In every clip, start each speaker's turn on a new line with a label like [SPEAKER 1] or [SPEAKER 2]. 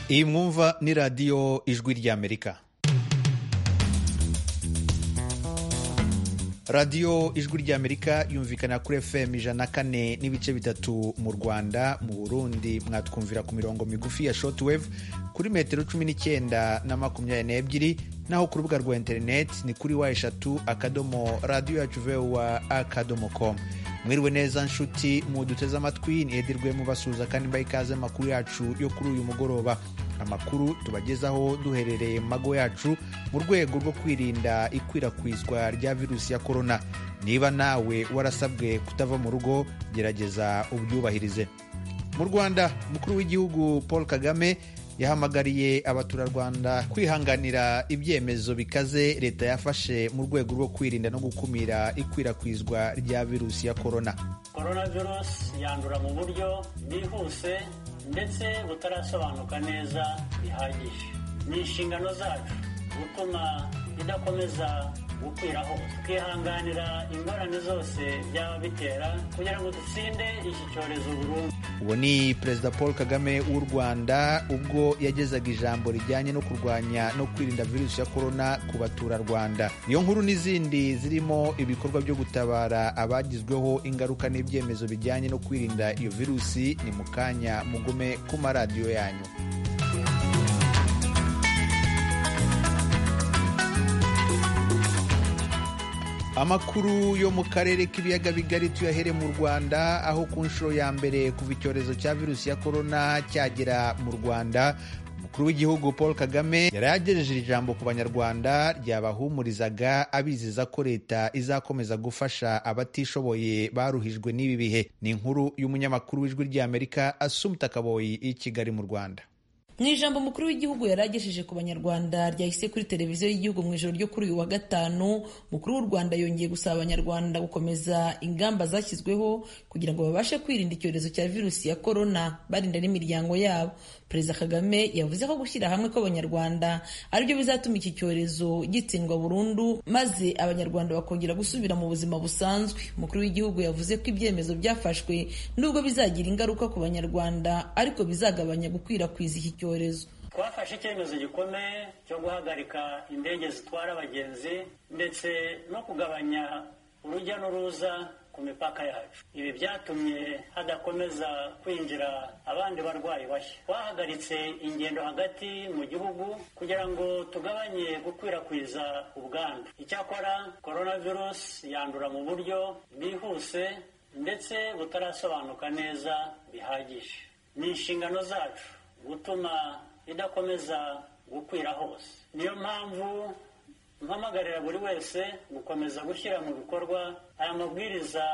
[SPEAKER 1] iyi mwumva ni radiyo ijwi ry'amerika radiyo ijwi ry'amerika yumvikana kuri fm ijana kane n'ibice bitatu mu rwanda mu burundi mwatwumvira ku mirongo migufi ya shotwave kuri metero cumi n'icyenda na makumyabiri n'ebyiri naho ku rubuga rwa interineti ni kuri wa eshatu akadomo radiyo yacu vewa akadomo komu mwiriwe neza nshuti muduteze amatwi ni edirwe mubasuhuza kandi mbaha ikaze amakuru yacu yo kuri uyu mugoroba amakuru tubagezaho duherereye mu mago yacu mu rwego rwo kwirinda ikwirakwizwa rya virusi ya korona niba nawe warasabwe kutava mu rugo gerageza ubyubahirize mu rwanda umukuru w'igihugu paul kagame yahamagariye abaturarwanda kwihanganira ibyemezo bikaze leta yafashe mu rwego rwo kwirinda no gukumira ikwirakwizwa rya virusi ya korona
[SPEAKER 2] korona virusi yandura mu buryo bwihuse ndetse butarasobanuka neza bihagije ni inshingano zacu gutuma idakomeza gukwiraho tukihanganira ingorane zose byaba bitera kugira ngo dutsinde iki cyorezo burundu
[SPEAKER 1] uwo ni perezida paul kagame w'u rwanda ubwo yagezaga ijambo rijyanye no kurwanya no kwirinda virusi ya korona ku baturarwanda iyo nkuru n'izindi zirimo ibikorwa byo gutabara abagizweho ingaruka n'ibyemezo bijyanye no kwirinda iyo virusi ni mu kanya mugume ku maradiyo yanyu amakuru yo mu karere k'ibiyaga bigari tuyahere mu rwanda aho ku nshuro ya mbere kuva icyorezo cya virusi ya korona cyagera mu rwanda umukuru w'igihugu paul kagame yari yagejeje ijambo ku banyarwanda ryabahumurizaga abizeza ko leta izakomeza gufasha abatishoboye baruhijwe n'ibi bihe ni inkuru y'umunyamakuru w'ijwi ry'amerika asumta kaboyi i kigali mu rwanda
[SPEAKER 3] mu ijambo mukuru w'igihugu yari agejeje ku banyarwanda ryahise kuri televiziyo y'igihugu mu ijoro ryo kuri uyu wa gatanu mukuru w'u rwanda yongeye gusaba abanyarwanda gukomeza ingamba zashyizweho kugira ngo babashe kwirinda icyorezo cya virusi ya korona barinda n'imiryango yabo perezida kagame yavuze ko gushyira hamwe kw'abanyarwanda aribyo bizatuma iki cyorezo gitsindwa burundu maze abanyarwanda bakongera gusubira mu buzima busanzwe umukuru w'igihugu yavuze ko ibyemezo byafashwe nubwo bizagira ingaruka ku banyarwanda ariko bizagabanya gukwirakwiza iki cyorezo
[SPEAKER 2] twafashe icyemezo gikomeye cyo guhagarika indege zitwara abagenzi ndetse no kugabanya urujya n'uruza ku mipaka yacu ibi byatumye hadakomeza kwinjira abandi barwayi bashya twahagaritse ingendo hagati mu gihugu kugira ngo tugabanye gukwirakwiza ubwandu icyakora virusi yandura mu buryo bwihuse ndetse butarasobanuka neza bihagije ni inshingano zacu gutuma idakomeza gukwira hose niyo mpamvu mpamagarira buri wese gukomeza gushyira mu bikorwa aya mabwiriza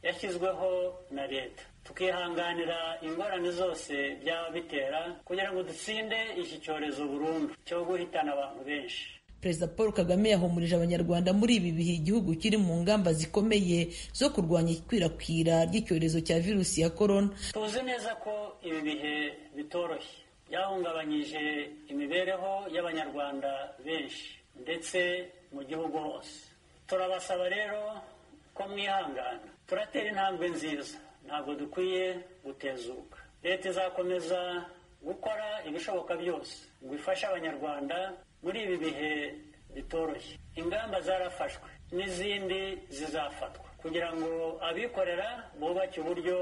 [SPEAKER 2] yashyizweho na leta tukihanganira ingorane zose byaba bitera kugira ngo dutsinde iki cyorezo burundu cyo guhitana abantu benshi
[SPEAKER 3] perezida paul kagame yahumurije abanyarwanda muri ibi bihe igihugu kiri mu ngamba zikomeye zo kurwanya ikwirakwira ry'icyorezo cya virusi ya korona
[SPEAKER 2] tuzi neza ko ibi bihe bitoroshye byahungabanyije imibereho y'abanyarwanda benshi ndetse mu gihugu hose turabasaba rero ko mwihangana turatera intambwe nziza ntabwo dukwiye gutezuka leta izakomeza gukora ibishoboka byose ngo ifashe abanyarwanda muri ibi bihe bitoroshye ingamba zarafashwe n'izindi zizafatwa kugira ngo abikorera bubake uburyo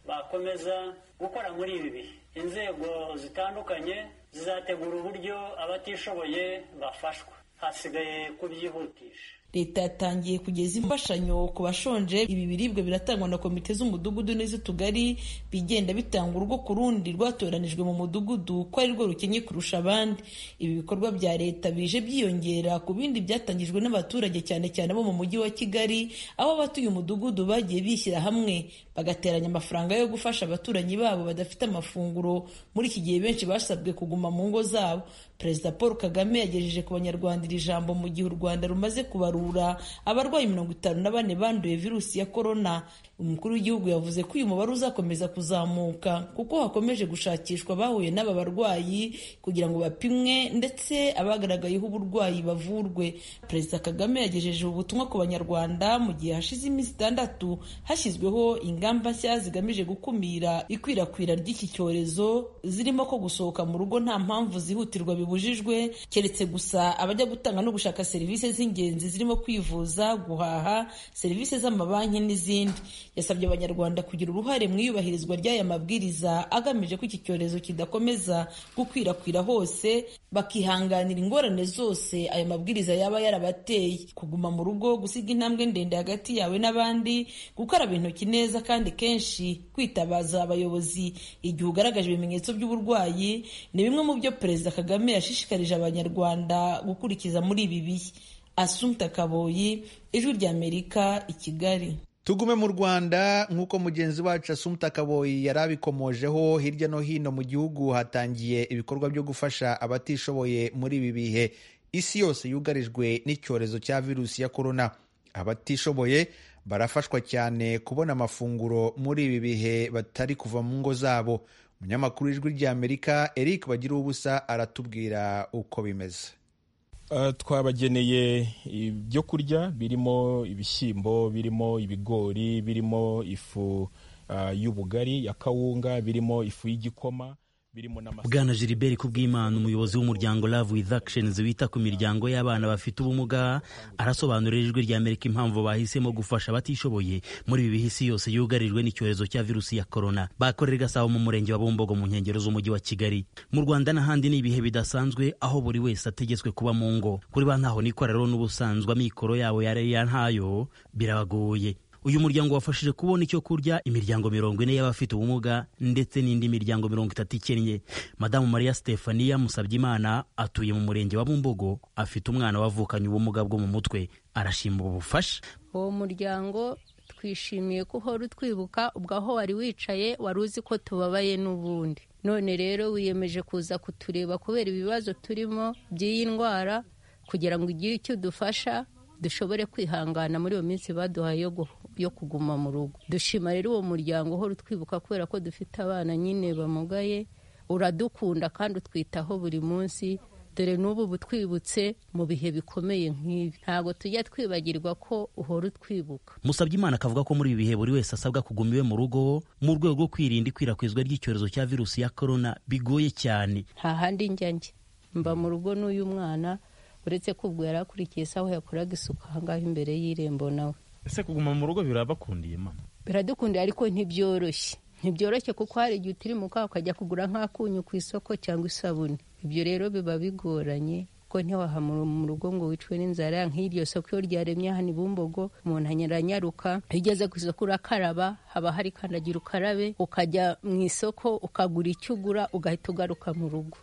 [SPEAKER 2] bakomeza gukora muri ibi bihe inzego zitandukanye zizategura uburyo abatishoboye bafashwa hasigaye kubyihutisha
[SPEAKER 3] leta yatangiye kugeza imfashanyo ku bashonje ibi biribwa biratangwa na komite z'umudugudu n'iz'utugari bigenda bitanga urugo ku rundi rwatoranijwe mu mudugudu ko ari rwo rukennye kurusha abandi ibi bikorwa bya leta bije byiyongera ku bindi byatangijwe n'abaturage cyane cyane bo mu mujyi wa kigali aho abatuye umudugudu bagiye bishyira hamwe bagateranya amafaranga yo gufasha abaturanyi babo badafite amafunguro muri iki gihe benshi basabwe kuguma mu ngo zabo perezida paul kagame yagejeje ku banyarwanda iri jambo mu gihe u rwanda rumaze kubarura kuvura abarwayi mirongo itanu na bane banduye virusi ya korona umukuru w'igihugu yavuze ko uyu mubare uzakomeza kuzamuka kuko hakomeje gushakishwa abahuye n'aba barwayi kugira ngo bapimwe ndetse abagaragayeho uburwayi bavurwe perezida kagame yagejeje ubutumwa ku banyarwanda mu gihe hashize iminsi itandatu hashyizweho ingamba nshya zigamije gukumira ikwirakwira ry'iki cyorezo zirimo ko gusohoka mu rugo nta mpamvu zihutirwa bibujijwe keretse gusa abajya gutanga no gushaka serivisi z'ingenzi zirimo kwivuza guhaha serivisi z'amabanki n'izindi yasabye abanyarwanda kugira uruhare mu iyubahirizwa ry'aya mabwiriza agamije ko iki cyorezo kidakomeza gukwirakwira hose bakihanganira ingorane zose aya mabwiriza yaba yarabateye kuguma mu rugo gusiga intambwe ndende hagati yawe n'abandi gukaraba intoki neza kandi kenshi kwitabaza abayobozi igihe ugaragaje ibimenyetso by'uburwayi ni bimwe mu byo perezida kagame yashishikarije abanyarwanda gukurikiza muri ibi bihe asumta kaboyi ijwi ry'amerika i kigali
[SPEAKER 1] tugume mu rwanda nk'uko mugenzi wacu asumta kaboyi yari abikomojeho hirya no hino mu gihugu hatangiye ibikorwa byo gufasha abatishoboye muri ibi bihe isi yose yugarijwe n'icyorezo cya virusi ya korona abatishoboye barafashwa cyane kubona amafunguro muri ibi bihe batari kuva mu ngo zabo umunyamakuru w'ijwi ry'amerika eric bagira ubusa aratubwira uko bimeze
[SPEAKER 4] twabageneye ibyo kurya birimo ibishyimbo birimo ibigori birimo ifu y'ubugari ya kawunga birimo ifu y'igikoma birimo n'amasaka
[SPEAKER 5] bwana gilbert kubw'imana umuyobozi w'umuryango love with actions wita ku miryango y'abana bafite ubumuga arasobanurira ijwi ry'amerika impamvu bahisemo gufasha abatishoboye muri ibi bihe isi yose yugarijwe n'icyorezo cya virusi ya korona bakorera gasabo mu murenge wa bumbogo mu nkengero z'umujyi wa kigali mu rwanda n'ahandi ni ibihe bidasanzwe aho buri wese ategetswe kuba mu ngo kuri ba ntaho nikorero n'ubusanzwe amikoro yabo yareya ntayo birabagoye uyu muryango wafashije kubona icyo kurya imiryango mirongo ine y'abafite ubumuga ndetse n'indi miryango mirongo itatu ikennye madamu mariya stefania musabyimana atuye mu murenge wa bumbogo afite umwana wavukanye ubumuga bwo mu mutwe arashima ubufasha
[SPEAKER 6] uwo muryango twishimiye ko uhora utwibuka ubwo aho wari wicaye wari uzi ko tubabaye n'ubundi none rero wiyemeje kuza kutureba kubera ibibazo turimo by'iyi ndwara kugira ngo ugire icyo udufasha dushobore kwihangana muri iyo minsi baduhaye yo kuguma mu rugo dushima rero uwo muryango uhora utwibuka kubera ko dufite abana nyine bamugaye uradukunda kandi utwitaho buri munsi dore n'ubu butwibutse mu bihe bikomeye nk'ibi ntabwo tujya twibagirwa ko uhora utwibuka
[SPEAKER 5] musabyimana akavuga ko muri ibi bihe buri wese asabwa kuguma iwe mu rugo mu rwego rwo kwirinda ikwirakwizwa ry'icyorezo cya virusi ya korona bigoye cyane
[SPEAKER 6] nta handi njya njye mba mu rugo n'uyu mwana uretse ko ubwo yari akurikiye isaha yakoraga isuku ahangaha imbere y'irembo nawe
[SPEAKER 7] ese kuguma mu rugo birabakundiye mama
[SPEAKER 6] biradukundiye ariko ntibyoroshye ntibyoroshye kuko hari igihe utirimuka ukajya kugura nk'akunyu ku isoko cyangwa isabune ibyo rero biba bigoranye kuko ntiwahamura mu rugo ngo wicwe n'inzara nk'iryo soko iyo ryaremye hano ibumbogo umuntu anyaranyaruka iyo ugeze ku isoko urakaraba haba hari kandagira ukarabe ukajya mu isoko ukagura icyo ugura ugahita ugaruka mu rugo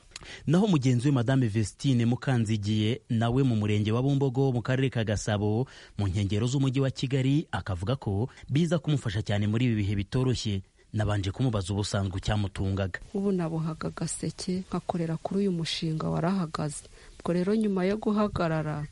[SPEAKER 5] naho mugenzi we madame vestine mukanzigiye nawe mu murenge wa bumbogo mu karere ka gasabo mu nkengero z'umujyi wa kigali akavuga ko biza kumufasha cyane muri ibi bihe bitoroshye nabanje kumubaza ubusanzwe cyamutungaga
[SPEAKER 8] ubu nabohaga agaseke nkakorera kuri uyu mushinga warahagaze ubwo rero nyuma yo guhagarara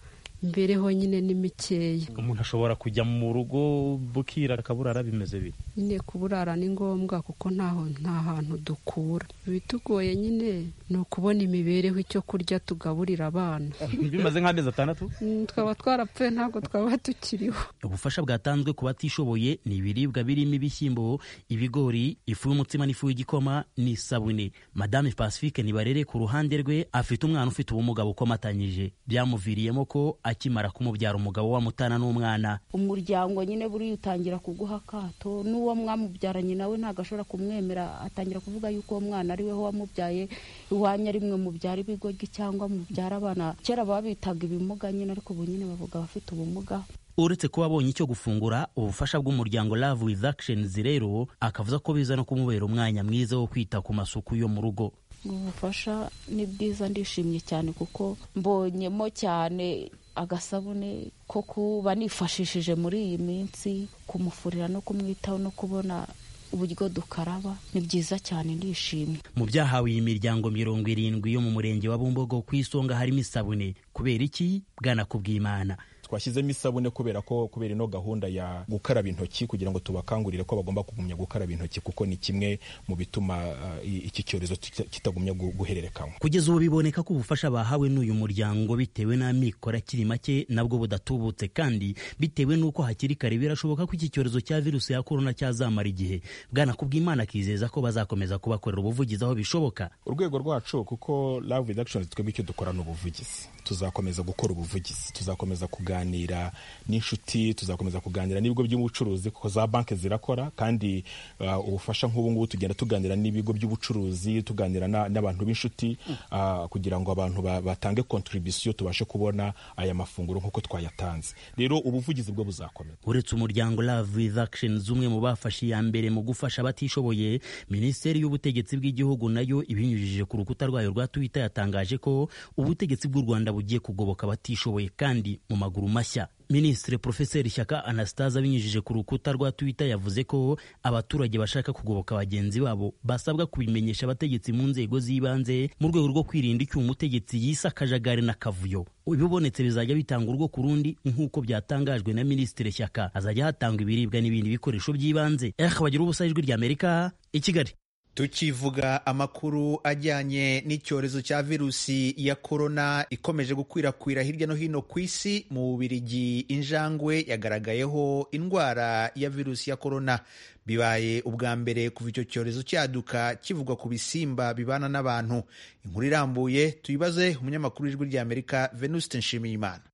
[SPEAKER 8] mbereho nyine ni mikeya
[SPEAKER 7] umuntu ashobora kujya mu rugo bukira akaburara bimeze bite
[SPEAKER 8] nyine kuburara ni ngombwa kuko ntaho nta hantu dukura ibitugoye nyine ni ukubona imibereho icyo kurya tugaburira abana
[SPEAKER 7] bimaze nk'amezi atandatu
[SPEAKER 8] twaba twarapfuye ntabwo twaba tukiriho
[SPEAKER 5] ubufasha bwatanzwe ku batishoboye ni ibiribwa birimo ibishyimbo ibigori ifu y'umutsima n'ifu y'igikoma n'isabune madame pacifique nibarere ku ruhande rwe afite umwana ufite ubumuga bukomatanyije byamuviriyemo ko akimara kumubyara umugabo wamutana n'umwana
[SPEAKER 9] umuryango nyine buriya utangira kuguha akato n'uwo mwamubyaranye nawe ntabwo ashobora kumwemera atangira kuvuga yuko uwo mwana ari we wamubyaye iwanyu ari mwe mubyara ibigoryi cyangwa mubyara abana kera babitaga ibimuga nyine ariko ubu nyine bavuga abafite ubumuga
[SPEAKER 5] uretse kuba abonye icyo gufungura ubufasha bw'umuryango Love with Actions rero akavuza ko biza no kumubera umwanya mwiza wo kwita ku masuku yo mu rugo
[SPEAKER 9] ubufasha ni bwiza ndishimye cyane kuko mbonyemo cyane agasabune ko kuba nifashishije muri iyi minsi kumufurira no kumwitaho no kubona uburyo dukaraba ni byiza cyane ndishimye
[SPEAKER 5] mu byahawe iyi miryango mirongo irindwi yo mu murenge wa bumbogo ku isonga harimo isabune kubera iki bwanakubwimana
[SPEAKER 4] twashyizemo isabune kubera ko kubera ino gahunda ya gukaraba intoki kugira ngo tubakangurire ko bagomba kugumya gukaraba intoki kuko ni kimwe mu bituma uh, iki cyorezo kitagumya guhererekanywa
[SPEAKER 5] kugeza ubu biboneka ko ubufasha bahawe n'uyu muryango bitewe n'amikoro akiri make nabwo budatubutse kandi bitewe n'uko hakiri kare birashoboka ko iki cyorezo cya virusi ya korona cyazamara igihe bwana kubwimana akizeza ko bazakomeza kubakorera ubuvugizi aho bishoboka
[SPEAKER 4] urwego rwacu kuko love reductions twebwe icyo dukora ni ubuvugizi tuzakomeza gukora ubuvugizi tuzakomeza kuganira n'inshuti tuzakomeza kuganira n'ibigo by'ubucuruzi kuko za banki zirakora kandi uh, ubufasha nk'ubu ngubu tugenda tuganira n'ibigo by'ubucuruzi tuganira n'abantu b'inshuti uh, kugira ngo abantu batange contribution tubashe kubona aya mafunguro nk'uko twayatanze rero ubuvugizi bwo buzakomeza
[SPEAKER 5] uretse umuryango love with actions umwe mu bafashe iya mbere mu gufasha abatishoboye minisiteri y'ubutegetsi bw'igihugu nayo ibinyujije ku rukuta rwayo rwa twitter yatangaje ko ubutegetsi bw'u rwanda bugiye kugoboka abatishoboye kandi mu maguru mashya minisitiri porofeseri shyaka anastase abinyujije ku rukuta rwa twitter yavuze ko abaturage bashaka kugoboka bagenzi babo basabwa kubimenyesha abategetsi mu nzego z'ibanze mu rwego rwo kwirinda icyuho umutegetsi yise akajagari n'akavuyo ibibonetse bizajya bitanga urwo ku rundi nk'uko byatangajwe na minisitiri shyaka hazajya hatangwa ibiribwa n'ibindi bikoresho by'ibanze eha bagira ubusa ijwi ry'amerika i kigali
[SPEAKER 1] tukivuga amakuru ajyanye n'icyorezo cya virusi ya korona ikomeje gukwirakwira hirya no hino ku isi mu bubirigi injangwe yagaragayeho indwara ya virusi ya korona bibaye ubwa mbere kuva icyo cyorezo cyaduka kivugwa ku bisimba bibana n'abantu inkuru irambuye tuyibaze umunyamakuru w'ijwi ry'amerika venuste nshimiyimana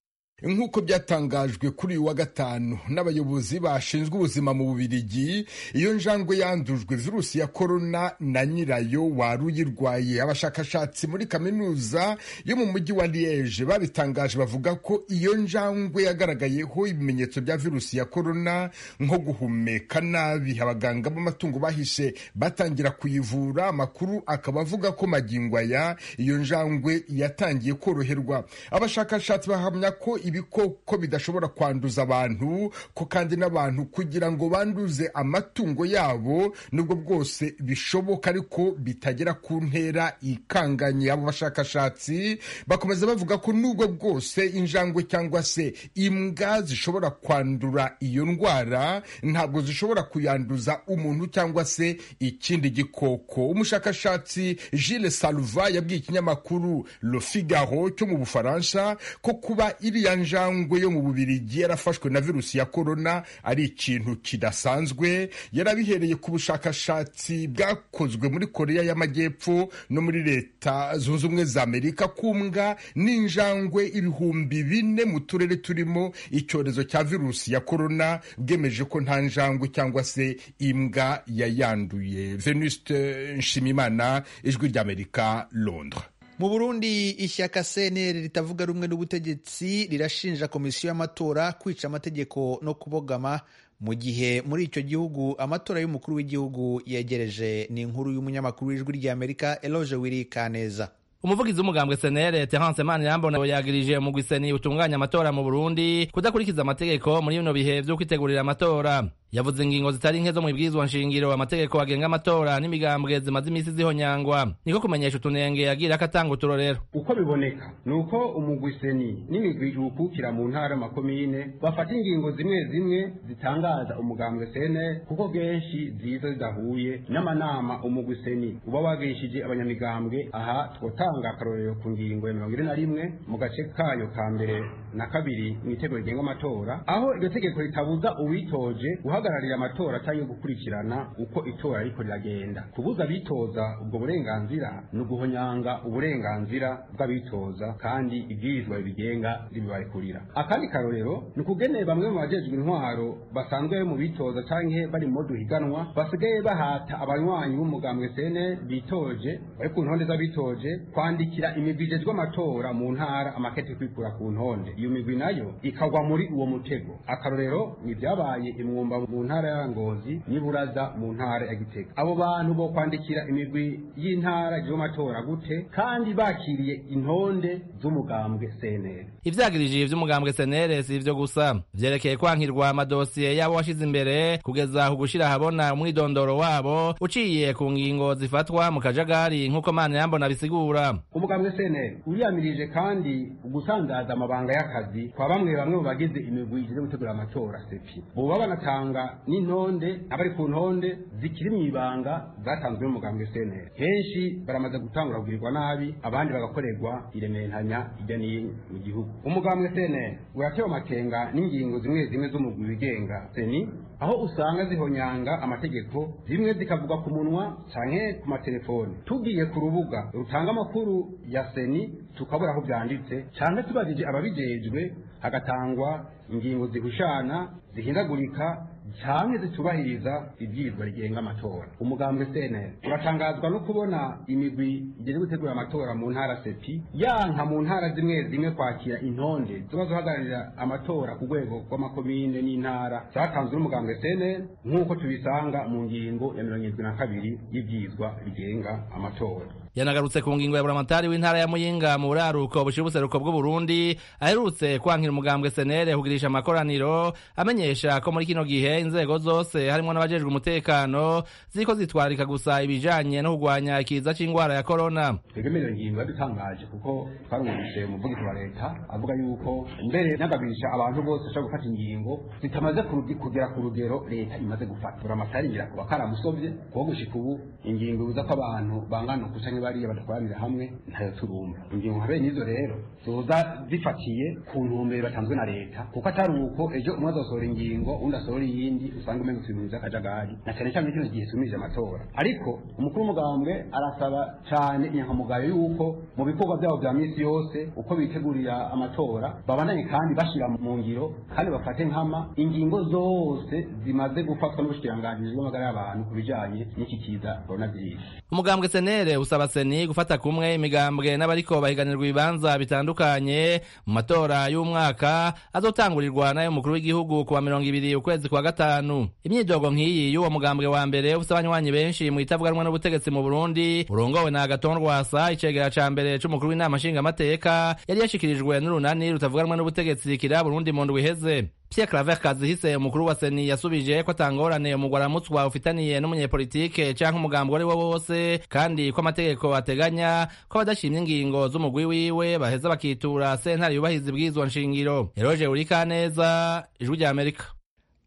[SPEAKER 10] nk'uko byatangajwe kuri uyu wa gatanu n'abayobozi bashinzwe ubuzima mu bubirigi iyo njangwe yandujwe virusi ya korona na nyirayo wari uyirwaye abashakashatsi muri kaminuza yo mu mujyi wa liege babitangaje bavuga ko iyo njangwe yagaragayeho ibimenyetso bya virusi ya korona nko guhumeka nabi abaganga b'amatungo bahishe batangira kuyivura amakuru akaba avuga ko magingo aya iyo njangwe yatangiye koroherwa abashakashatsi bahamya ko ibikoko bidashobora kwanduza abantu ko kandi n'abantu kugira ngo banduze amatungo yabo nubwo bwose bishoboka ariko bitagera ku ntera ikanganye abo bashakashatsi bakomeza bavuga ko nubwo bwose injangwe cyangwa se imbwa zishobora kwandura iyo ndwara ntabwo zishobora kuyanduza umuntu cyangwa se ikindi gikoko umushakashatsi Gilles Saluva yabwiye ikinyamakuru Le Figaro cyo mu Bufaransa ko kuba iriya njangwe yo mu bubirigi yarafashwe na virusi ya korona ari ikintu kidasanzwe yarabihereye ku bushakashatsi bwakozwe muri korea y'amajyepfo no muri leta zunze ubumwe za amerika ku mbwa n'injangwe ibihumbi bine mu turere turimo icyorezo cya virusi ya korona bwemeje ko nta njangwe cyangwa se imbwa yayanduye venuste nshimimana ijwi ry'amerika londres
[SPEAKER 1] mu burundi ishyaka cnr ritavuga rumwe n'ubutegetsi rirashinja komisiyo y'amatora kwica amategeko no kubogama mu gihe muri icyo gihugu amatora y'umukuru w'igihugu yegereje ni inkuru y'umunyamakuru w'ijwi ry'amerika eloge wiri kaneza
[SPEAKER 11] umuvugizi w'umugambwe senere terance manirambona yagirije umugwiseni utunganya amatora mu burundi kudakurikiza amategeko muri bino bihe byo kwitegurira amatora yavuze ingingo zitari nke zo mu ibwirizwa nshingiro amategeko agenga amatora n'imigambwe zimaze iminsi zihonyangwa niko kumenyesha utunenge yagira ko atanga uturorero
[SPEAKER 12] uko biboneka ni uko umugwiseni n'imigwi iwukukira mu ntara makomine bafata ingingo zimwe zimwe zitangaza umugambwe sene kuko kenshi ziza zidahuye n'amanama umugwiseni uba wagishije abanyamigambwe aha twotanga akarorero ku ngingo ya mirongo ine na rimwe mu gace kayo ka mbere na kabiri mu itegeko rigenga amatora aho iryo tegeko ritabuza uwitoje guhagararira amatora cyangwa gukurikirana uko itora ariko riragenda kubuza abitoza ubwo burenganzira ni uguhonyanga uburenganzira bw'abitoza kandi ibwirizwa bibigenga ribibarekurira akandi karorero ni ukugeneye bamwe mu bajejwe intwaro basanzwe mu bitoza cyangwa bari mu duhiganwa basigaye bahata abanywanyi b'umugambwe sene bitoje bari ku ntonde z'abitoje kwandikira imigwi ijejwe amatora mu ntara amakete kwikura ku ntonde iyo migwi nayo ikagwa muri uwo mutego akarorero ni ibyabaye imwumba mu ntara ya ngozi n'iburaza mu ntara ya gitega abo bantu bo kwandikira imigwi y'intara y'amatora gute kandi bakiriye intonde z'umugambwe senere
[SPEAKER 11] ivyagirije ivy'umugambwe senere si ivyo gusa vyerekeye kwankirwa amadosiye yabo washize imbere kugeza ku gushira habona umwidondoro wabo uciye ku ngingo zifatwa mu kajagari nk'uko mana yambona bisigura
[SPEAKER 12] umugambwe senere uriyamirije kandi gusandaza amabanga ya y'akazi kwa bamwe bamwe mu bagize imigwi ishinzwe gutegura amatora sepi ubu baba banatanga n'intonde abari ku ntonde zikiri mu ibanga zatanzwe n'umugambwe seneri henshi baramaze gutangura kugirirwa nabi abandi bagakorerwa iremeranya hirya no hino mu gihugu umugambwe seneri uratewe amakenga n'ingingo zimwe zimwe z'umugwi wigenga seni aho usanga zihonyanga amategeko zimwe zikavuga ku munwa canke ku matelefoni tugiye ku rubuga rutanga amakuru ya seni tukabura aho byanditse canke tubajije ababijejwe hagatangwa ingingo zihushana zihindagurika cyane zitubahiriza ibyigwa rigenga amatora umugambwe cnl uratangazwa no kubona imigwi igeze gutegura amatora mu ntara sepi yanka mu ntara zimwe zimwe kwakira intonde ziba zihagararira amatora ku rwego rw'amakomine n'intara zatanzwe n'umugambwe cnl nk'uko tubisanga mu ngingo ya mirongo irindwi na kabiri y'ibyigwa rigenga amatora
[SPEAKER 11] yanagarutse ku ngingo ya buramatari w'intara ya muyinga mu buraruko bushira ubuseruko bw'uburundi aherutse kwankira umugambwe senere kugirisha amakoraniro amenyesha ko muri kino gihe inzego zose harimo n'abajejwe umutekano ziko zitwarika gusa ibijanye no kurwanya ikiza c'ingwara ya korona
[SPEAKER 12] twebwe iyo ngingo yadutangaje kuko twarumvise umuvugizi wa leta avuga yuko mbere nagabirisha abantu bose bashobora gufata ingingo zitamaze kugera ku rugero leta imaze gufata buramatari ngira kuba karamusovye kuko gushika ubu ingingo ibuza ko abantu bangana ukuca bariya badakoranira hamwe ntayo turumva ingingo nka bene izo rero zoza zifatiye ku ntumbero batanzwe na leta kuko atari uko ejo umwe azasohora ingingo undi asohora iyindi usanga umenga turi by'akajagari na cyane cyane kino gihe tumije amatora ariko umukuru w'umugambwe arasaba cyane inyankamugayo yuko mu bikorwa byabo bya minsi yose uko bitegurira amatora babandanye kandi bashyira mu ngiro kandi bafate nkama ingingo zose zimaze gufatwa n'ubushikiranganji bw'amagara y'abantu ku bijanye n'iki kiza coronavirus
[SPEAKER 11] umugambwe senere usaba seni gufata kumwe imigambwe n'abariko bahiganirwa ibibanza bitandukanye mu matora y'umwaka azotangurirwa nayo mukuru w'igihugu kuwa mirongo ibiri ukwezi kwa gatanu imyidogo nk'iyi y'uwo mugambwe wa mbere ufite abanywanyi benshi mu itavuganwa n'ubutegetsi mu burundi burongowe na agaton rwasa icegera ca mbere c'umukuru w'inama nshingamateka yari yashikirijwe n'urunani rutavuganwa n'ubutegetsi kira burundi mu ndwi iheze Pierre Claver Kazihise umukuru wa Seni yasubije ko atangorane umugwaramutswa ufitaniye n'umunyepolitike canke umugambi uwo ari wo wose kandi ko amategeko ateganya ko abadashimye ingingo z'umugwi wiwe baheza bakitura sentare yubahiriza ibwirizwa nshingiro Eroge Urikaneza Ijwi rya Amerika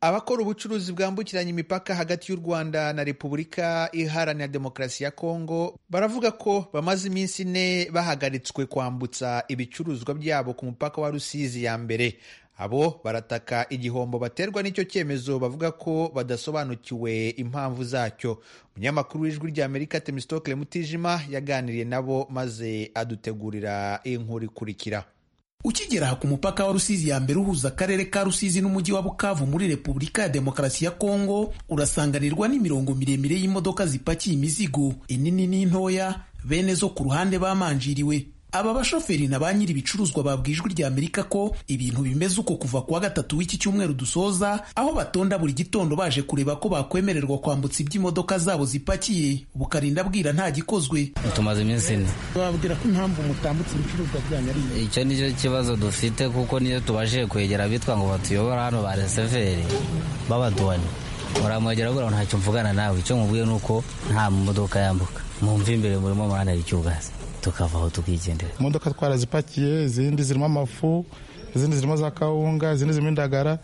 [SPEAKER 1] abakora ubucuruzi bwambukiranya imipaka hagati y'u rwanda na repubulika iharanira demokarasi ya kongo baravuga ko bamaze iminsi ine bahagaritswe kwambutsa ibicuruzwa byabo ku mupaka wa rusizi ya mbere abo barataka igihombo baterwa n'icyo cyemezo bavuga ko badasobanukiwe impamvu zacyo umunyamakuru w'ijwi ry'amerika temisitoke mutijima yaganiriye nabo maze adutegurira inkuru ikurikira
[SPEAKER 13] ukigera ku mupaka wa rusizi ya mbere uhuza akarere ka rusizi n'umujyi wa bukavu muri repubulika ya demokarasi ya kongo urasanganirwa n'imirongo miremire y'imodoka zipakiye imizigo inini n'intoya bene zo ku ruhande bamanjiriwe aba bashoferi na ba nyiri ibicuruzwa babwijwe rya Amerika ko ibintu bimeze uko kuva kuwa gatatu w'iki cyumweru dusoza aho batonda buri gitondo baje kureba ko bakwemererwa kwambutsa iby'imodoka zabo zipakiye bukarinda bwira nta gikozwe
[SPEAKER 14] tumaze iminsi ine
[SPEAKER 15] babwira ko impamvu mutambutse ibicuruzwa byanyu ari
[SPEAKER 14] icyo nicyo kibazo dufite kuko niyo tubashije kwegera abitwa ngo batuyobora hano ba reseveri b'abaduwani muramwegera bwira ntacyo mvugana nawe icyo mubwiye ni uko nta modoka yambuka mwumve imbere murimo muranari icyugazi tukavaho tukigendera
[SPEAKER 16] imodoka twarazipakiye izindi zirimo amafu izindi zirimo za kawunga izindi zirimo indagara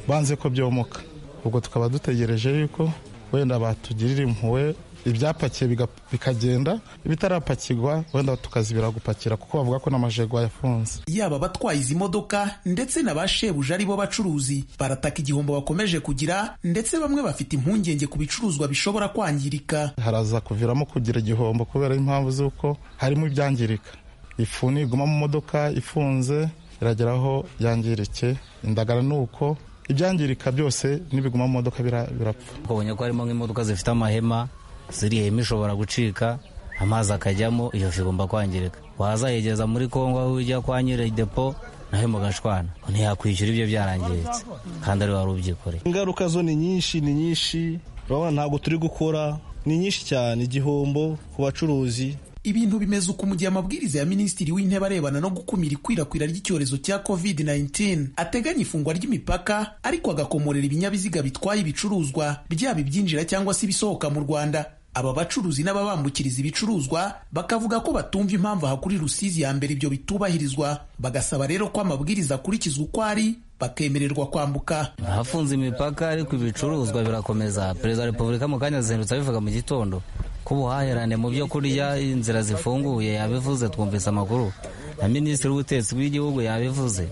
[SPEAKER 16] banze ko byomoka ubwo tukaba dutegereje yuko wenda batugirira impuwe ibyapakiye bikagenda ibitarapakirwa wenda tukazibira gupakira kuko bavuga ko n'amajegwa yafunze
[SPEAKER 13] yaba batwaye izi modoka ndetse na ba shebuja ari bo bacuruzi barataka igihombo bakomeje kugira ndetse bamwe bafite impungenge ku bicuruzwa bishobora kwangirika
[SPEAKER 16] haraza kuviramo kugira igihombo kubera impamvu z'uko harimo ibyangirika ifu niguma mu modoka ifunze iragera aho yangirike indagara ni uko ibyangirika byose n'ibiguma mu modoka birapfa
[SPEAKER 14] ubonye ko harimo nk'imodoka zifite amahema ziriya hema ishobora gucika amazi akajyamo iyo fi igomba kwangirika wazayegereza muri kongo aho ujya kwa nyiri depo naho mugashwana ntiyakwishyura ibyo byarangiritse kandi ari wari ubyikoreye
[SPEAKER 17] ingaruka zo ni nyinshi ni nyinshi urabona ntabwo turi gukora ni nyinshi cyane igihombo ku bacuruzi
[SPEAKER 13] ibintu bimeze uko mu gihe amabwiriza ya minisitiri w'intebe arebana no gukumira ikwirakwira ry'icyorezo cya covid-19 ateganya ifungwa ry'imipaka ariko agakomorera ibinyabiziga bitwaye ibicuruzwa byaba ibyinjira cyangwa se ibisohoka mu rwanda aba bacuruzi n'ababambukiriza ibicuruzwa bakavuga ko batumva impamvu aha kuri rusizi ya mbere ibyo bitubahirizwa bagasaba rero ko amabwiriza akurikizwa uko ari bakemererwa kwambuka
[SPEAKER 14] hafunze imipaka ariko ibicuruzwa birakomeza perezida wa repubulika mu kanya azindutse abivuga mu gitondo ko ubuhahirane mu byo kurya inzira zifunguye yabivuze twumvise amakuru na minisitiri w'ubutetsi bw'igihugu yabivuze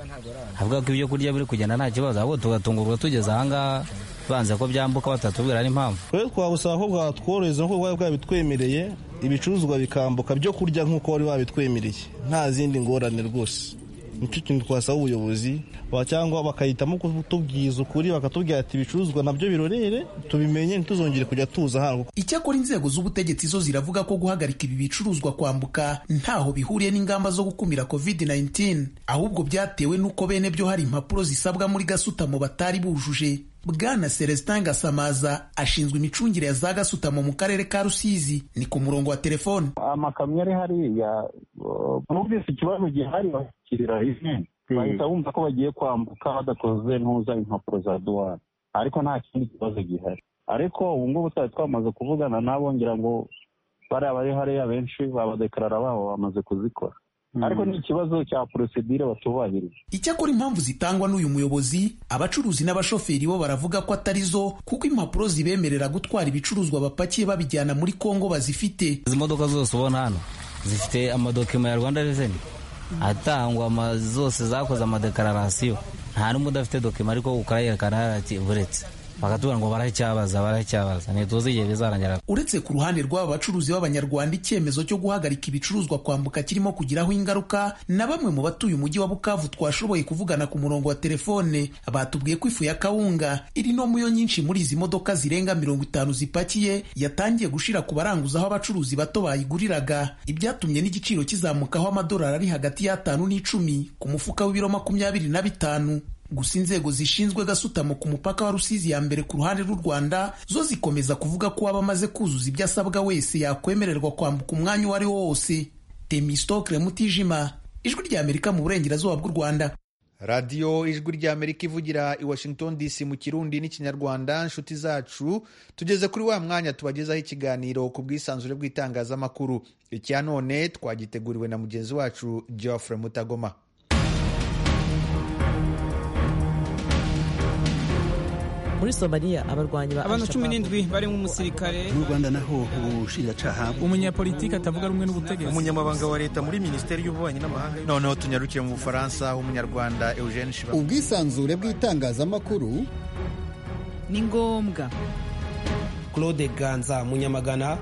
[SPEAKER 14] avuga ko ibyo kurya biri kugenda nta kibazo ahubwo tugatungurwa tugeze ahangaha banze ko byambuka batatubwira n'impamvu
[SPEAKER 17] rero twagusaba ko bwatworohereza nk'uko bwari bwabitwemereye ibicuruzwa bikambuka byo kurya nk'uko wari wabitwemereye nta zindi ngorane rwose nicyo kintu twasaba ubuyobozi cyangwa bakahitamo kutubwiza ukuri bakatubwira ati ibicuruzwa nabyo birorere tubimenye ntituzongere kujya tuza hano
[SPEAKER 13] icyakora inzego z'ubutegetsi zo ziravuga ko guhagarika ibi bicuruzwa kwambuka ntaho bihuriye n'ingamba zo gukumira covid-19 ahubwo byatewe n'uko bene byo hari impapuro zisabwa muri gasutamo batari bujuje bwana celestin gasamaza ashinzwe imicungire ya za gasutamo mu karere ka rusizi ni ku murongo wa telefone
[SPEAKER 18] amakamyo ari hariya bumvise ikibazo gihari bakirira izindi bahita bumva ko bagiye kwambuka badakoze ntuza impapuro za duwani ariko nta kindi kibazo gihari ariko ubu ngubu twari twamaze kuvugana nabo ngira ngo bariya bari hariya benshi babadekarara babo bamaze kuzikora ariko ni ikibazo cya porosedire batubahirije
[SPEAKER 13] icyakora impamvu zitangwa n'uyu muyobozi abacuruzi n'abashoferi bo baravuga ko atari zo kuko impapuro zibemerera gutwara ibicuruzwa bapakiye babijyana muri kongo bazifite
[SPEAKER 14] izi modoka zose ubona hano zifite amadokima ya rwanda reveni atangwa zose zakoze amadekararasiyo nta n'umwe udafite dokima ariko ukayerekana buretse bakatubwira ngo baracyabaza baracyabaza ntituzi igihe bizarangira
[SPEAKER 13] uretse ku ruhande rw'aba bacuruzi b'abanyarwanda icyemezo cyo guhagarika ibicuruzwa kwambuka kirimo kugiraho ingaruka na bamwe mu batuye umujyi wa bukavu twashoboye kuvugana ku murongo wa telefone batubwiye ko ifu ya kawunga iri no muyo nyinshi muri izi modoka zirenga mirongo itanu zipakiye yatangiye gushira ku baranguza aho abacuruzi bato bayiguriraga ibyatumye n'igiciro kizamukaho amadolari ari hagati y'atanu n'icumi ku mufuka w'ibiro makumyabiri na bitanu gusa inzego zishinzwe gasutamo ku mupaka wa rusizi ya mbere ku ruhande rw'u rwanda zo zikomeza kuvuga ko abamaze kuzuza ibyo asabwa wese yakwemererwa kwambuka umwanya uwo ari wo wose temistokre mutijima ijwi ry'amerika mu burengerazuba bw'u rwanda
[SPEAKER 1] radiyo ijwi ry'amerika ivugira i washington dc mu kirundi n'ikinyarwanda inshuti zacu tugeze kuri wa mwanya tubagezaho ikiganiro ku bwisanzure bw'itangazamakuru icya none twagiteguriwe na mugenzi wacu geoffrey mutagoma
[SPEAKER 19] muri somaliya abarwanyi ba
[SPEAKER 20] abantu cumi n'indwi barimo umusirikare
[SPEAKER 21] mu rwanda naho ubushinjacyaha
[SPEAKER 20] umunyapolitiki atavuga rumwe n'ubutegetsi
[SPEAKER 22] umunyamabanga wa leta muri minisiteri y'ububanyi n'amahanga
[SPEAKER 1] noneho tunyarukire mu bufaransa umunyarwanda eugene shiba
[SPEAKER 23] ubwisanzure bw'itangazamakuru
[SPEAKER 24] ni ngombwa
[SPEAKER 25] claude ganza munyamagana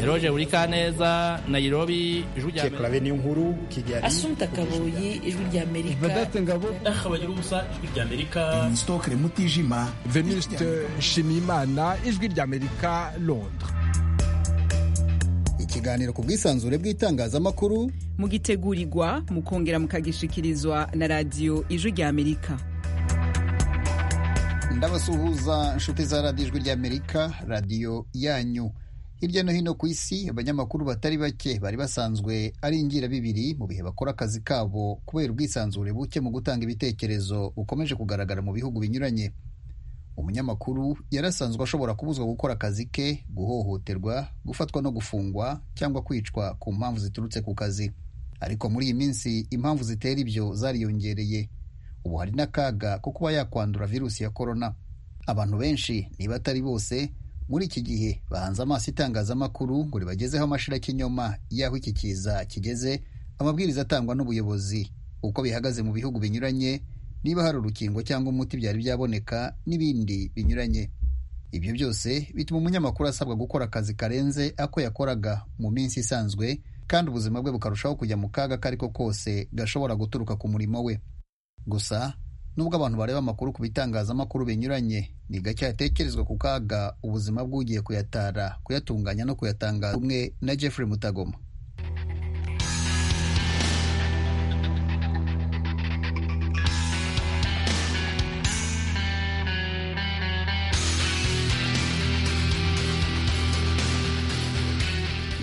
[SPEAKER 11] eroge burikaneza nayirobi ijwi rya
[SPEAKER 26] amerika niyo nkuru kigali
[SPEAKER 3] asumta kabuyi ijwi rya amerika
[SPEAKER 27] badate ngabo akabagira ubusa ijwi rya amerika
[SPEAKER 13] stokere mutijima
[SPEAKER 28] venuste nshimiyimana ijwi rya amerika londres
[SPEAKER 23] ikiganiro ku bwisanzure bw'itangazamakuru
[SPEAKER 24] mugitegurirwa mukongera mukagishikirizwa na radiyo ijwi rya amerika
[SPEAKER 23] ndabasuhuza inshuti za radiyo ijwi rya amerika radiyo yanyu hirya no hino ku isi abanyamakuru batari bake bari basanzwe ari ingirabibiri mu bihe bakora akazi kabo kubera ubwisanzure buke mu gutanga ibitekerezo bukomeje kugaragara mu bihugu binyuranye umunyamakuru yari asanzwe ashobora kubuzwa gukora akazi ke guhohoterwa gufatwa no gufungwa cyangwa kwicwa ku mpamvu ziturutse ku kazi ariko muri iyi minsi impamvu zitera ibyo zariyongereye ubu hari n'akaga ko kuba yakwandura virusi ya korona abantu benshi niba atari bose muri iki gihe bahanze amaso itangazamakuru ngo ribagezeho amashira kinyoma y'aho iki kiza kigeze amabwiriza atangwa n'ubuyobozi uko bihagaze mu bihugu binyuranye niba hari urukingo cyangwa umuti byari byaboneka n'ibindi binyuranye ibyo byose bituma umunyamakuru asabwa gukora akazi karenze ako yakoraga mu minsi isanzwe kandi ubuzima bwe bukarushaho kujya mu kaga ako ari ko kose gashobora guturuka ku murimo we gusa nubwo abantu bareba amakuru ku bitangazamakuru binyuranye ni gake hatekerezwa ku kaga ubuzima bw'ugiye kuyatara kuyatunganya no kuyatangaza umwe na Jeffrey Mutagoma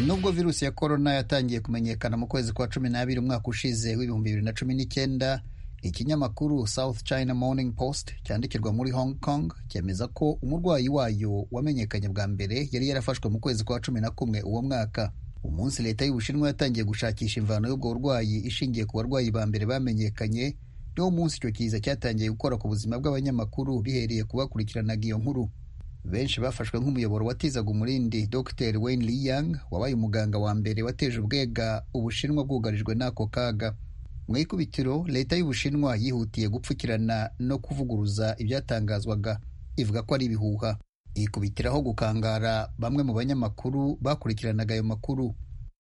[SPEAKER 23] nubwo virusi ya korona yatangiye kumenyekana mu kwezi kwa cumi n'abiri umwaka ushize w'ibihumbi bibiri na cumi n'icyenda ikinyamakuru South China Morning Post cyandikirwa muri Hong Kong cyemeza ko umurwayi wayo wamenyekanye bwa mbere yari yarafashwe mu kwezi kwa cumi na kumwe uwo mwaka umunsi leta y'ubushinwa yatangiye gushakisha imvano y'ubwo burwayi ishingiye ku barwayi ba mbere bamenyekanye niwo munsi icyo kiza cyatangiye gukora ku buzima bw'abanyamakuru bihereye kubakurikiranaga iyo nkuru benshi bafashwe nk'umuyoboro watizaga umurindi dr wayne liyang wabaye umuganga wa mbere wateje ubwega ubushinwa bwugarijwe n'ako kaga mu ikubitiro leta y'ubushinwa yihutiye gupfukirana no kuvuguruza ibyatangazwaga ivuga ko ari ibihuha yikubitiraho gukangara bamwe mu banyamakuru bakurikiranaga ayo makuru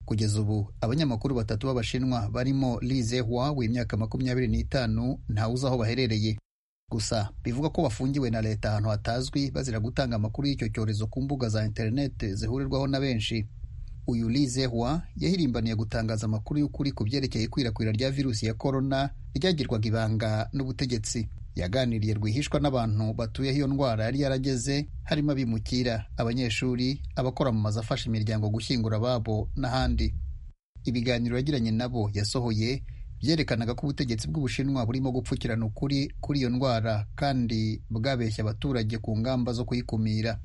[SPEAKER 23] kugeza ubu abanyamakuru batatu b'abashinwa barimo Li Zehua w'imyaka makumyabiri n'itanu ntawuzi aho baherereye gusa bivuga ko bafungiwe na leta ahantu hatazwi bazira gutanga amakuru y'icyo cyorezo ku mbuga za interineti zihurirwaho na benshi uyu Li Zehua yahirimbaniye gutangaza amakuru y'ukuri ku byerekeye ikwirakwira rya virusi ya korona ryagirwaga ibanga n'ubutegetsi yaganiriye rwihishwa n'abantu batuye iyo ndwara yari yarageze harimo abimukira abanyeshuri abakora mu mazu afasha imiryango gushyingura ababo n'ahandi ibiganiro yagiranye nabo yasohoye byerekanaga ko ubutegetsi bw'ubushinwa burimo gupfukirana ukuri kuri iyo ndwara kandi bwabeshya abaturage ku ngamba zo kuyikumira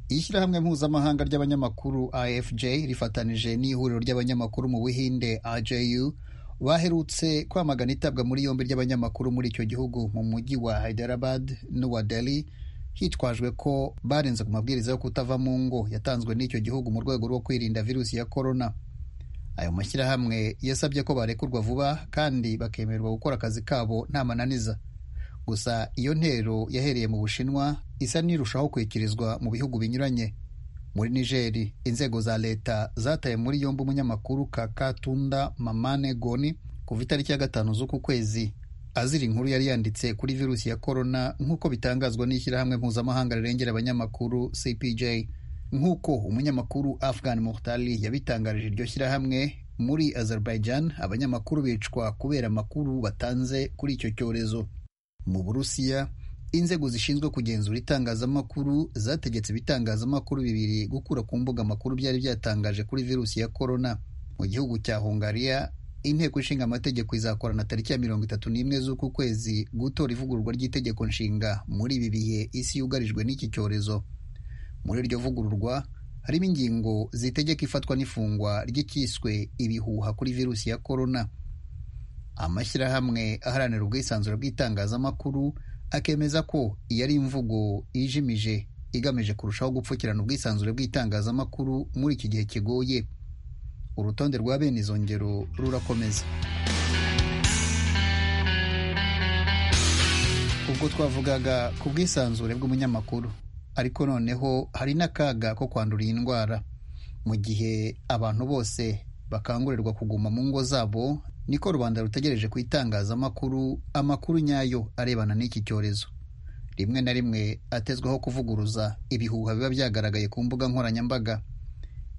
[SPEAKER 23] ishyirahamwe mpuzamahanga ry'abanyamakuru afj rifatanije n'ihuriro ry'abanyamakuru mu buhinde aju baherutse kwamagana itabwa muri yombi ry'abanyamakuru muri icyo gihugu mu mujyi wa Hyderabad n'uwa Delhi hitwajwe ko barenze ku mabwiriza yo kutava mu ngo yatanzwe n'icyo gihugu mu rwego rwo kwirinda virusi ya korona ayo mashyirahamwe yasabye ko barekurwa vuba kandi bakemererwa gukora akazi kabo nta mananiza gusa iyo ntero yahereye mu bushinwa isa n'irushaho kwikirizwa mu bihugu binyuranye muri nigeri inzego za leta zataye muri yombi umunyamakuru kakatunda mamane goni kuva itariki ya gatanu z'uku kwezi azira inkuru yari yanditse kuri virusi ya korona nk'uko bitangazwa n'ishyirahamwe mpuzamahanga rirengera abanyamakuru cpj nk'uko umunyamakuru afghan muhtali yabitangarije iryo shyirahamwe muri azerbaijan abanyamakuru bicwa kubera amakuru batanze kuri icyo cyorezo mu burusiya inzego zishinzwe kugenzura itangazamakuru zategetse ibitangazamakuru bibiri gukura ku mbuga amakuru byari byatangaje kuri virusi ya korona mu gihugu cya hungariya inteko ishinga amategeko izakorana tariki ya mirongo itatu n'imwe z'uku kwezi gutora ivugururwa ry'itegeko nshinga muri ibi bihe isi yugarijwe n'iki cyorezo muri iryo vugururwa harimo ingingo zitegeka ifatwa n'ifungwa ry'icyiswe ibihuha kuri virusi ya korona amashyirahamwe aharanira ubwisanzure bw'itangazamakuru akemeza ko iyo ari imvugo ijimije igamije kurushaho gupfukirana ubwisanzure bw'itangazamakuru muri iki gihe kigoye urutonde rwa bene izo ngero rurakomeza ubwo twavugaga ku bwisanzure bw'umunyamakuru ariko noneho hari n'akaga ko kwandura iyi ndwara mu gihe abantu bose bakangurirwa kuguma mu ngo zabo niko rubanda rutegereje ku itangazamakuru amakuru nyayo arebana n'iki cyorezo rimwe na rimwe atezwaho kuvuguruza ibihuha biba byagaragaye ku mbuga nkoranyambaga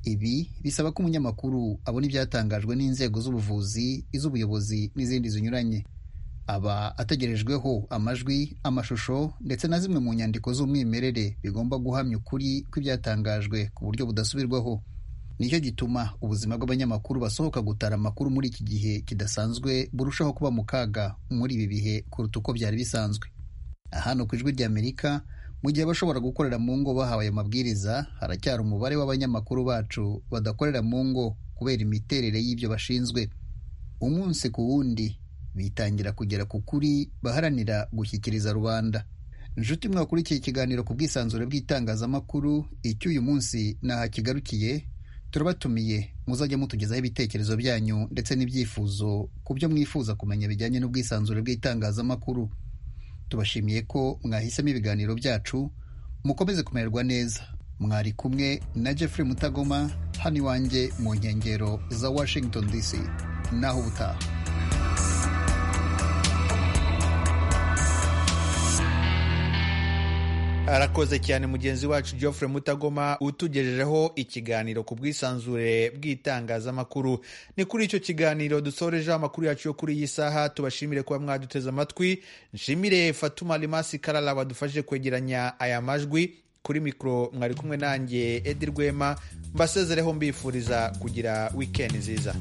[SPEAKER 23] ibi bisaba ko umunyamakuru abona ibyatangajwe n'inzego z'ubuvuzi iz'ubuyobozi n'izindi zinyuranye aba ategerejweho amajwi amashusho ndetse na zimwe mu nyandiko z'umwimerere bigomba guhamya ukuri kw'ibyatangajwe ku buryo budasubirwaho nicyo gituma ubuzima bw'abanyamakuru basohoka gutara amakuru muri iki gihe kidasanzwe burushaho kuba mu kaga muri ibi bihe kuruta uko byari bisanzwe hano ku ijwi ry'amerika mu gihe abashobora gukorera mu ngo bahawe ayo mabwiriza haracyari umubare w'abanyamakuru bacu badakorera mu ngo kubera imiterere y'ibyo bashinzwe umunsi ku wundi bitangira kugera ku kuri baharanira gushyikiriza rubanda inshuti mwakurikiye ikiganiro ku bwisanzure bw'itangazamakuru icy'uyu munsi naho kigarukiye turabatumiye muzajya mutugezaho ibitekerezo byanyu ndetse n'ibyifuzo ku byo mwifuza kumenya bijyanye n'ubwisanzure bw'itangazamakuru tubashimiye ko mwahisemo ibiganiro byacu mukomeze kumererwa neza mwari kumwe na jeffrey mutagoma hano iwanjye mu nkengero za washington dc naho ubutaha
[SPEAKER 1] arakoze cyane mugenzi wacu Geoffrey mutagoma utugejejeho ikiganiro ku bwisanzure bw'itangazamakuru ni kuri icyo kiganiro dusorejeho amakuru yacu yo kuri iyi saha tubashimire kuba mwaduteze amatwi nshimire fatuma rimasi karara badufashije kwegeranya aya majwi kuri mikoro mwari kumwe nanjye edi rwema mbasezereho mbifuriza kugira wikendi nziza